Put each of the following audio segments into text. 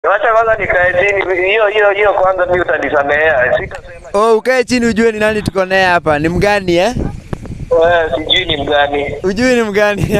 Wacha kwanza nikae chini. Hiyo hiyo hiyo kwanza mimi utanisamehea. Sitasema Oh, ukae chini ujue ni nani tuko naye hapa. Ni mgani eh? wewe sijui ni mgani. Ujui ni mgani?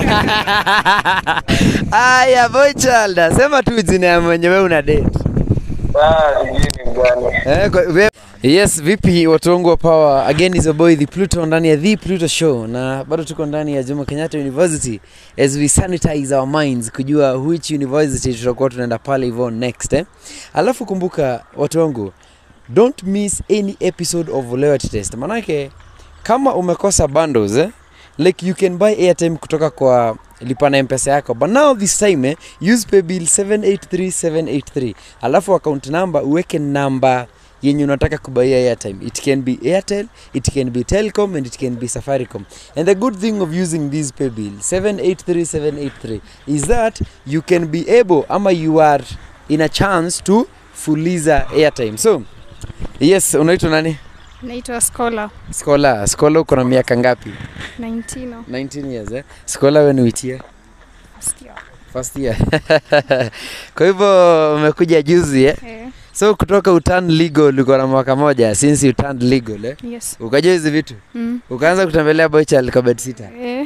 Aya, boy child, sema tu jina ya mwenye wewe una date. Ah, sijui ni mgani. Eh, kwa, we, yes, vipi watu wangu wa power? Again is your boy the Pluto ndani ya The Pluto Show na bado tuko ndani ya Jomo Kenyatta University as we sanitize our minds kujua which university tutakuwa tunaenda pale hivyo next eh. Alafu kumbuka watu wangu, don't miss any episode of Loyalty Test. Manake kama umekosa bundles eh, like you can buy airtime kutoka kwa lipa na mpesa yako but now this time eh, use paybill 783783 alafu account number uweke namba yenye unataka kubaia airtime it can be airtel it can be telcom and it can be safaricom and the good thing of using this paybill 783783 is that you can be able ama you are in a chance to fuliza airtime so yes unaitwa nani Naitwa Scholar skola skola uko na miaka ngapi 19 oh, 19 years eh? skola we ni which year first year. first year kwa hivyo umekuja juzi eh? Eh, so kutoka utan legal uko na mwaka moja since you turned legal eh? yes. ukajua hizi vitu Mm. ukaanza kutembelea boychal kwa bedsitter Eh,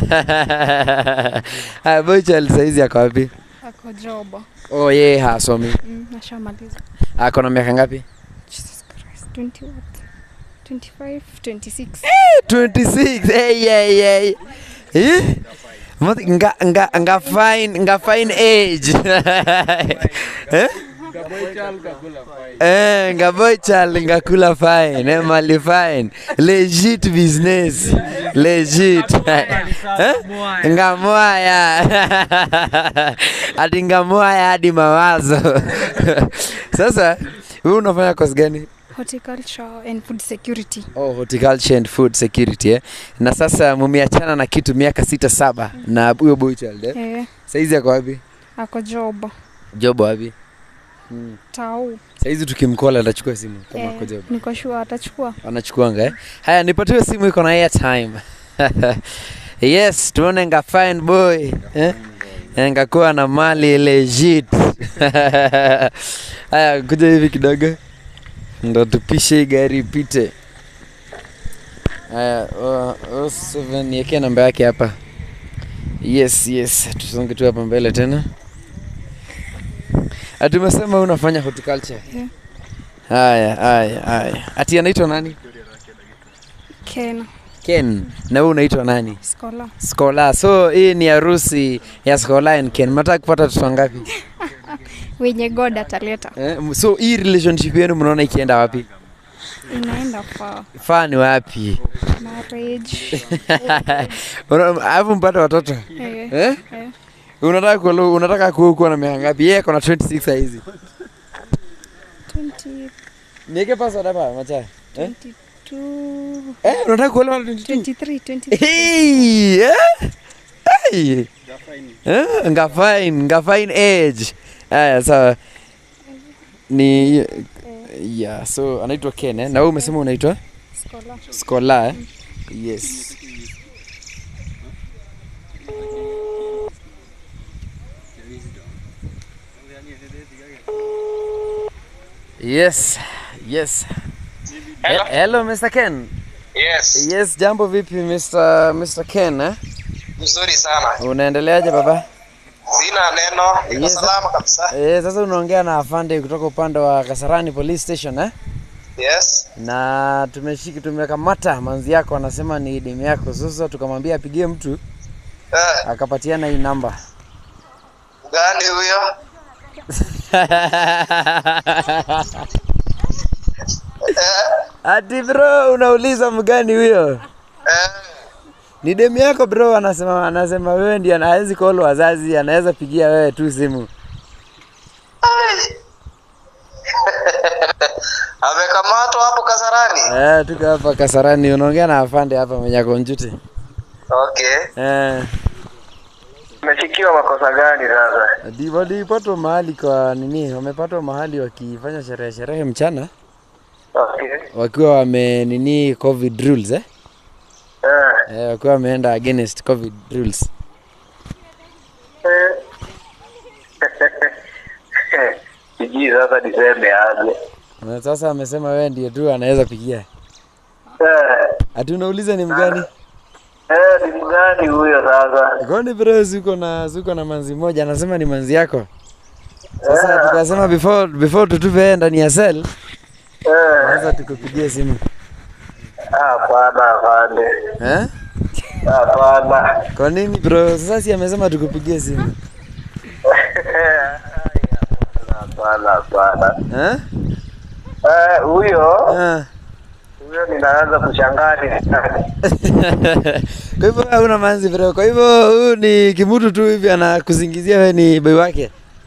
haya boychal saizi ako wapi ako job. oh yeye hasomi Mm, nashamaliza. ako na miaka ngapi Jesus Christ. 20 what? 25, 26. 26 hey, hey, hey. Eh? Mati- nga, nga, nga fine nga fine age eh? Eh, nga boy child nga kula fine eh, mali fine legit business legit eh? nga mwaya ati nga mwaya hadi mawazo sasa wewe unafanya kozi gani Horticulture and food security. Oh, horticulture and food security eh. Na sasa mumeachana na kitu miaka sita saba na huyo boy child eh. Eh, Saizi ako wapi? ako job. Job wapi? Hmm. Tau. Saizi tukimkola atachukua simu kama Eh, ako job. niko sure atachukua. Anachukuanga eh. Haya nipatie simu iko na airtime. yes, tuone nga fine boy. Eh? Ngakuwa na mali legit. Haya kuja hivi kidogo. Ndo tupishe hii gari ipite. Haya, oh, oh, seven yeke namba yake hapa. Yes, yes, tusonge tu hapa mbele tena. Ati umesema unafanya horticulture? Yeah. Haya, haya, haya. Ati anaitwa nani? Ken. Ken. Na wewe unaitwa nani? Scholar. Skola. So hii ni harusi ya Skola and Ken. Mnataka kupata watoto wangapi? Wenye God ataleta. Eh, so hii relationship yenu mnaona ikienda wapi? Inaenda far. Faa ni wapi? Marriage. Una- Alafu mpate watoto. Eh, Eh? eh. Unataka kuwa unataka kuwa kuwa na miaka ngapi? Yeye ako na 26 saa hizi. 20, Niweke password hapa macha. Eh? 22, Eh, unataka kuolewa na 22? 23, 23. Hey, eh? Hey. Eh, nga fine, nga fine age. Aya, sawa. Ni yeah, so anaitwa Ken eh? Na wewe umesema unaitwa Scholar. Skola eh? Yes. Yes, yes. Hello? He- Hello, Mr. Ken. Yes. Yes, jambo vipi Mr. Mr. Ken eh? Mzuri sana. Unaendeleaje baba? Sina neno. Niko Yes. salama kabisa. Eh, sasa unaongea na afande kutoka upande wa Kasarani Police Station eh? Yes. Na tumeshiki tumekamata manzi yako anasema ni demu yako. Sasa tukamwambia apigie mtu Eh, akapatiana hii namba. gani huyo? Ati bro, unauliza mgani huyo? Eh, Ni demu yako bro, anasema anasema wewe ndiye anawezi call wazazi, anaweza pigia wewe tu simu. ai. Amekamatwa hapo Kasarani. Eh, tuko hapa Kasarani, unaongea na afande hapa mwenye konjuti. Okay. Eh, Umefikiwa makosa gani sasa? di- walipatwa mahali kwa nini? Wamepatwa mahali wakifanya sherehe sherehe mchana Okay. wakiwa wame nini covid rules eh? Eh. Eh, wakiwa wameenda against covid rules. Eh. sijui sasa niseme aje. Na sasa amesema wewe ndiye tu anaweza pigia. Eh, Ati unauliza ni mgani? eh, ni mgani huyo sasa? Kwani bro ziko na ziko na manzi moja anasema ni manzi yako. Sasa tukasema before before tutupe yeye ndani ya cell, Eh, sasa tukupigie simu. hapana, afande. Eh? Hapana. Kwa nini bro? Sasa si amesema tukupigie simu. Hapana, hapana. Eh? Eh, huyo Ah. huyo ninaanza kushangaa ni nani. Kwa hivyo wewe huna manzi bro. Kwa hivyo huyu ni kimutu tu hivi anakuzingizia wewe ni boy wake.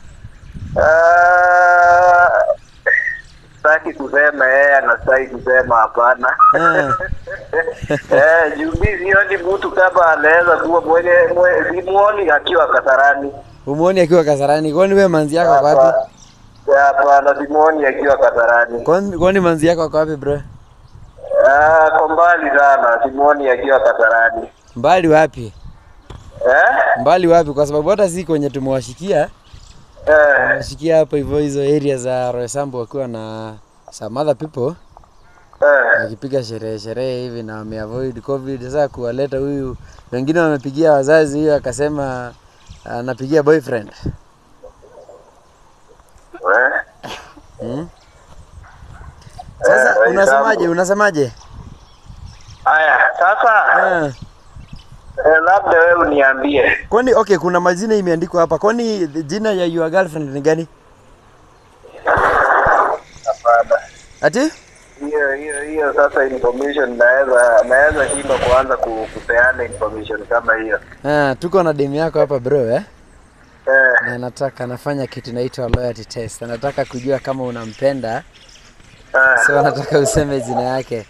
Ah, Sitaki kusema yeye anastaki kusema hapana. Ah. Eh, juu mi sioni mtu kama anaweza kuwa mwenye mwe- simuoni akiwa Kasarani. Umuoni akiwa Kasarani. Kwani wewe manzi yako ako wapi? Hapana, simuoni akiwa Kasarani. Kwani kwani manzi yako ako wapi bro? Ah, kwa mbali sana, simuoni akiwa Kasarani. Mbali wapi? Eh? Mbali wapi? Kwa sababu hata si kwenye tumewashikia. Eh, Tumewashikia hapo hivyo hizo area za Roysambu wakiwa na some other people eh. wakipiga sherehe sherehe hivi na wameavoid covid. Sasa kuwaleta huyu, wengine wamepigia wazazi, huyo akasema anapigia boyfriend. Eh? Hmm? Sasa Eh, unasemaje? Roysambu. Unasemaje? Aya, sasa Ah. eh, labda wewe uniambie. Kwani okay, kuna majina imeandikwa hapa. Kwani jina ya your girlfriend ni gani? Hapana. Ati? Hiyo hiyo hiyo sasa information naweza naweza shindwa kuanza ku- kupeana information kama hiyo. Ah, tuko na demu yako hapa bro eh? Eh, Na anataka anafanya kitu inaitwa loyalty test. Anataka kujua kama unampenda. eh. So anataka useme jina yake.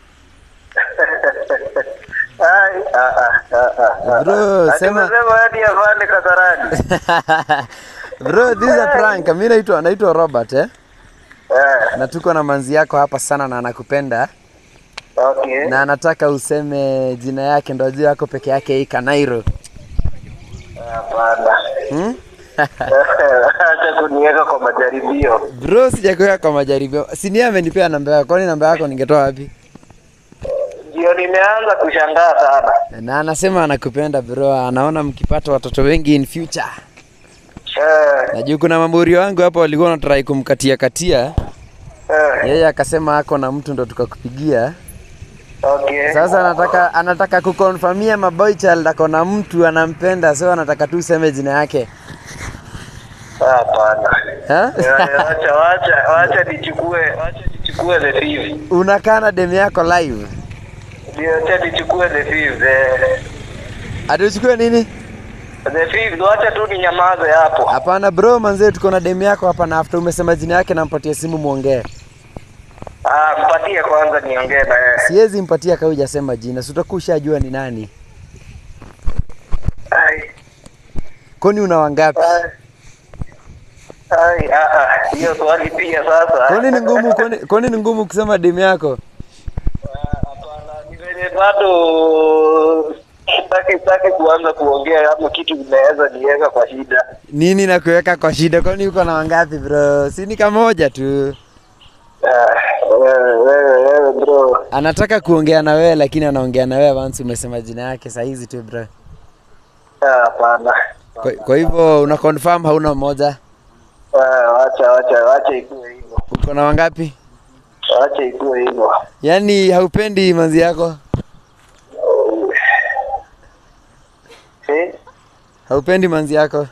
Ai, ah, ah, ah, ah, ah. Bro, Ati sema- umesema hadi afande Kasarani. Bro, this is a prank. Mimi naitwa naitwa Robert eh? Eh, Na tuko na manzi yako hapa sana na anakupenda okay. na anataka useme jina yake ndo ajue yako peke yake hii Kanairo. Hapana. Hmm? Acha kuniweka kwa majaribio. Bro, sijakuweka kwa majaribio. Si ni yeye amenipea namba yako. Kwani namba yako ningetoa wapi? Ndio nimeanza kushangaa sana. Na anasema anakupenda bro, anaona mkipata watoto wengi in future. Eh, Najua kuna mamurio wangu hapo walikuwa wanatrai kumkatia katia, eh, yeye akasema ako na mtu ndo tukakupigia. okay. Sasa anataka anataka kukonfirmia maboy child ako na mtu anampenda, so anataka tu useme jina yake. Hapana. Ha? Eh, Wacha wacha wacha nichukue wacha nichukue the fifth. Unakaa na demu yako live. Ndio acha nichukue the fifth. eh. Ati uchukue nini? The fifth, wacha tu ninyamaze hapo. Hapana bro, manzee tuko na demu yako hapa na after umesema jina yake nampatia simu muongee. Ah, mpatie kwanza niongee na yeye. Siwezi mpatia kama hujasema jina, si utakuwa ushajua ni nani. Ai. Kwani una wangapi? Ai. Ai, ah, ah, hiyo swali pia sasa. Kwani ni ngumu kwani kwani ni ngumu kusema demu yako? Ah, Hapana, ni venye bado sitaki sitaki kuanza kuongea ama kitu kinaweza niweka kwa shida. Nini na kuweka kwa shida? Kwani uko na wangapi bro? Si ni kamoja tu. Ah, wewe wewe wewe bro. Anataka kuongea na wewe lakini anaongea na wewe once umesema jina yake saa hizi tu bro. Ah, Hapana. Kwa, kwa hivyo una confirm hauna mmoja? Ah, Wacha wacha wacha ikuwe hivyo. Uko na wangapi? Wacha ikuwe hivyo. Yaani haupendi manzi yako? Eh? Haupendi manzi yako?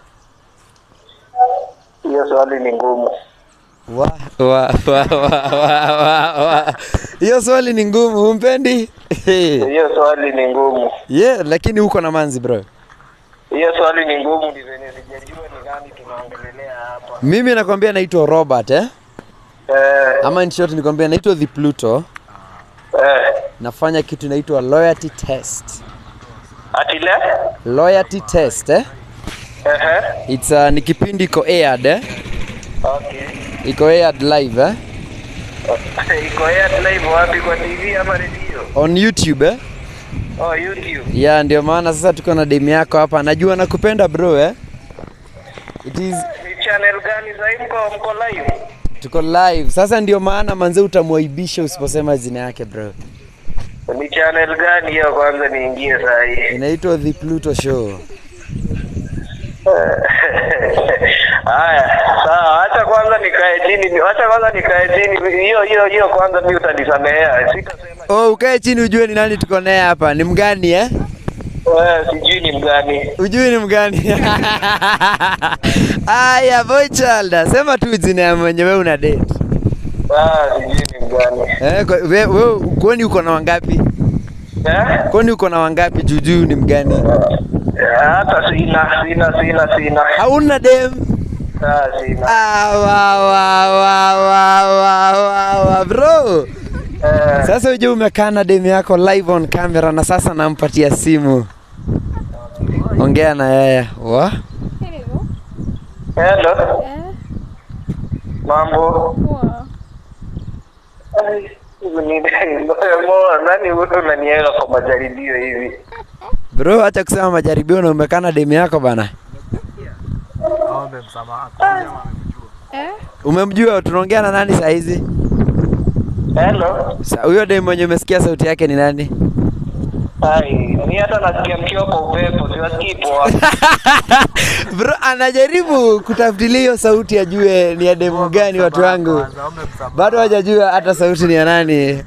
Hiyo swali ni ngumu. Wa wa wa wa wa wa wa. Hiyo swali ni ngumu, humpendi? Hiyo swali ni ngumu. yeah, lakini uko na manzi bro. Hiyo swali ni ngumu, ni venye sijajua ni nani tunaongelelea hapa. Mimi nakwambia naitwa Robert eh? Eh, Ama in short nikwambia naitwa The Pluto. eh. Nafanya kitu inaitwa loyalty test. Atile? Loyalty test eh? Ehe. It's uh, ni kipindi iko aired eh? Okay. Iko aired live eh? Iko air live wapi kwa TV ama redio? On YouTube eh? Oh, YouTube. Yeah, ndio maana sasa tuko na demu yako hapa. Najua nakupenda bro eh? It is Nicha channel gani sasa mko mko live? tuko live sasa ndio maana manze utamwaibisha usiposema jina yake bro Ni channel gani hiyo kwanza niingie saa hii? inaitwa the pluto show Haya, sawa, acha kwanza nikae chini, acha kwanza nikae chini. Hiyo hiyo hiyo kwanza mimi utanisamehea. Sitasema oh ukae chini ujue ni nani tuko naye hapa ni mgani eh wewe sijui ni mgani. ujui ni mgani aya boy child sema tu jina ya mwenye wewe una date Ah, sijui ni mgani. eh kwa- we- wewe kwani uko na wangapi Eh? kwani uko na wangapi jujuu ni mgani Eh, Hata sina, sina, sina, sina. hauna dem Ah, sina. ah, wa, wa, wa, wa, wa, wa, wa, bro Eh, sasa uje umekaa na dem yako live on camera na sasa nampatia simu ongea na yeye wa Hello. hello. Eh, Mambo. poa. Ai, ni- Mo, nani wewe unaniweka kwa majaribio hivi? bro acha kusema majaribio na umekaa na dem yako bana Eh, umemjua tunaongea na nani saa hizi Hello. Sa- huyo dem mwenye umesikia sauti yake ni nani Ai, ni hata nasikia mkiwa kwa upepo, siwasikii poa. bro anajaribu kutafutilia hiyo sauti ajue ni ya demu gani watu wangu bado hajajua hata sauti ni ya nani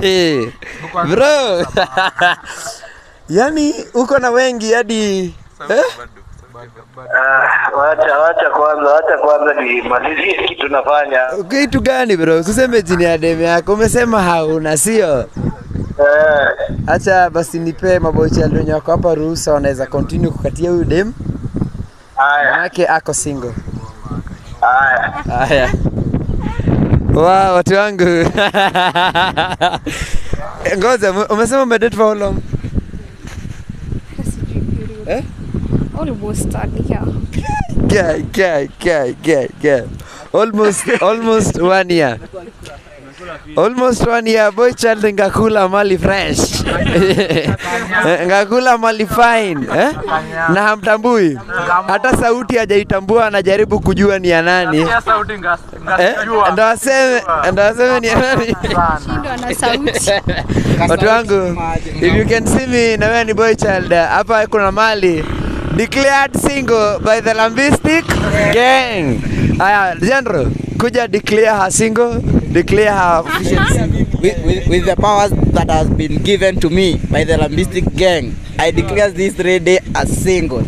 bro yani uko na wengi hadi eh? Ah, wacha wacha kwanza, wacha kwanza nimalizie kitu nafanya. kitu gani bro usiseme jini ya demu yako umesema hauna sio Eh, hacha basi nipe mabochi wenye wako hapa ruhusa wanaweza continue kukatia huyu dem haya, manake ako single haya. haya wa watu wangu ngoja mu- umesema umedate for how long hata sijui period. eh Almost a year. guy guy guy guy guy almost almost one year almost one year boy child ngakula mali fresh ngakula mali fine eh? na hamtambui hata sauti hajaitambua anajaribu kujua ni ya nani eh? ndo aseme ndo aseme ni ya nani Shindwa na sauti. watu wangu if you can see me na wewe ni boy child hapa kuna mali declared single by the lambistic gang haya general kuja declare her single declare her official with, with, with the powers that has been given to me by the Lambistic gang, I declare this lady as single.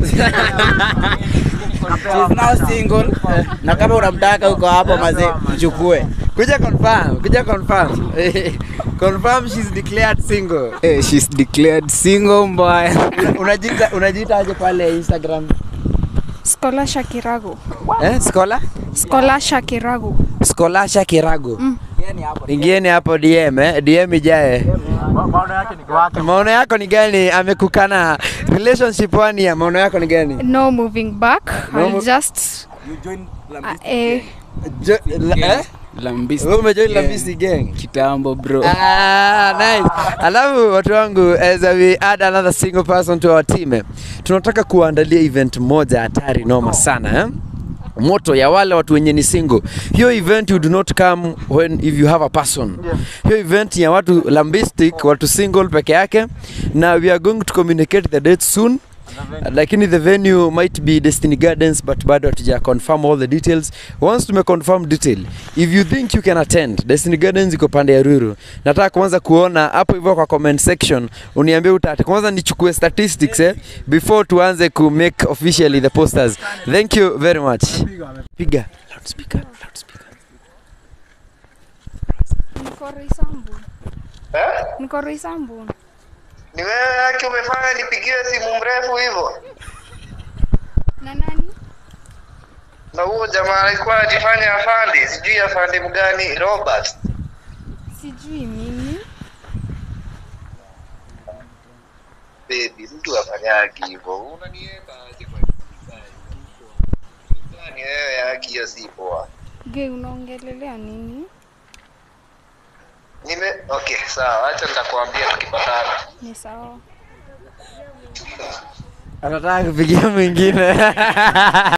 She's now single. Na kama unamtaka uko hapo mazee, mchukue. kuja confirm kuja confirm confirm she's declared single Eh, she's declared single mbaya. unajiita unajiita aje pale instagram Scholar Shakirago. eh scholar Scholar Shakirago. scholasha kirago Mm. ingieni hapo dm eh? dm ijae maono yako ni gani amekukana relationship one year maono yako ni gani No moving back. No I'll mo- just You join uh, eh, Jo, la, eh? Lambistic. Wewe umejoin gang. Lambisi gang Kitambo bro. Ah, nice. Alafu watu wangu as we add another single person to our team eh, tunataka kuandalia event moja hatari noma sana eh? moto ya wale watu wenye ni single. Hiyo event you do not come when if you have a person. Hiyo event ya watu lambistic, watu single peke yake na we are going to communicate the date soon. lakini the venue might be Destiny Gardens but bado hatuja confirm all the details. Once tume confirm detail, if you think you can attend, Destiny Gardens iko pande ya Ruru. Nataka kwanza kuona hapo hivyo kwa comment section uniambie utate. Kwanza nichukue statistics eh, before tuanze ku make officially the posters. Thank you very much. Piga loudspeaker, loudspeaker. niko Roysambu. Eh? Niko Roysambu. Ni wewe yake umefanya nipigiwe simu mrefu hivyo? Na nani? Na huo jamaa alikuwa anajifanya afandi, sijui afandi mgani, Robert. Sijui mimi. Baby, mtu afanyagi hivyo. Unaniweka aje kwa ni wewe yake hiyo si poa. Ge, unaongelelea nini? Nime okay, sawa, acha nitakwambia tukipatana. Ni sawa. Anataka kupigia mwingine.